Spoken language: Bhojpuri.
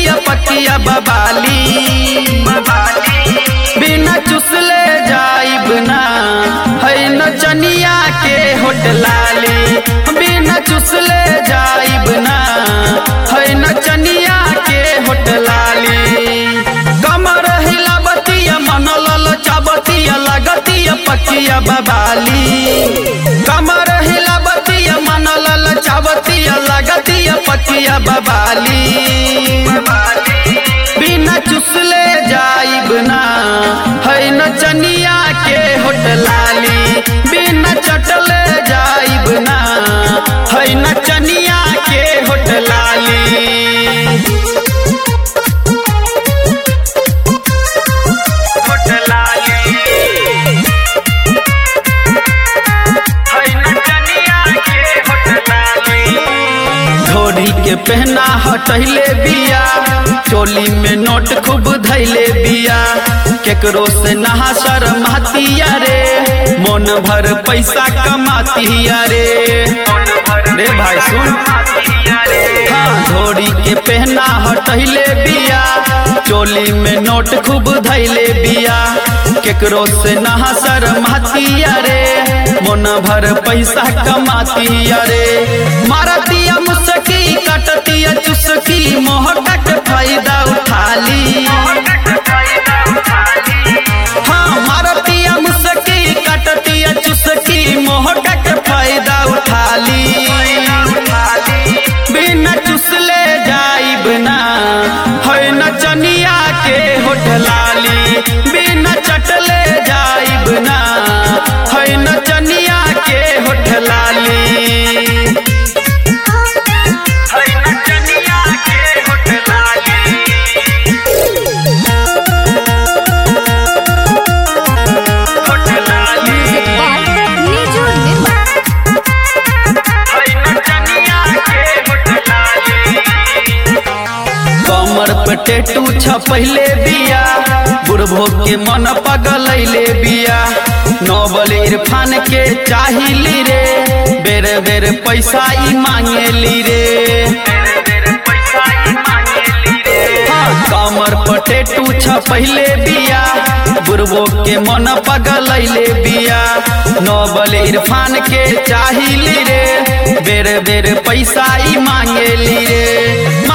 लागतिया पकिया बबाली बिना चुसले जाइब ना है नचनिया के होटलाली बिना चुसले जाइब ना है नचनिया के होटलाली कमर हिलावतिया मन ललचावतिया लागतिया पकिया बबाली कमर हिलावतिया मन ललचावतिया लागतिया पकिया बबाली बिना चुसले जाइब ना है नचनिया के होटलाली बिना चटले जाइब ना है नचनिया के होटलाली धोरी के पहना हटैले बिया चोली में नोट खूब धैले बिया केकरो से नहा शर्मातिया रे मन भर पैसा कमातिया रे रे भाई सुन हाँ धोरी के पहना हटैले बिया चोली में नोट खूब धैले बिया केकरो से नहा शर्मातिया रे मन भर पैसा कमातिया रे मारतिया मुसकी कटतिया चुसकी मोहटा के फायदा उठाली हाँ मारतिया मुसकी कटतिया चुसकी मोहटा के फायदा उठाली बिना चुसले जाइब ना है नचनिया के होटलाली बिना चटले जाइब ना है नचनिया के होटलाली Music by Niju Nirmal. कमर पे टेटू छपैले बिया बुढ़भो के मन पगलैले बिया नोबल इरफान के चाहिली रे बेर बेर पैसा ई मांगेली रे हाँ, कमर पर टेटू छपैले बिया बुढ़बो के मन पगलैले बिया नोबल इरफान के चाहिली रे बेर बेर पैसा ई मांगेली रे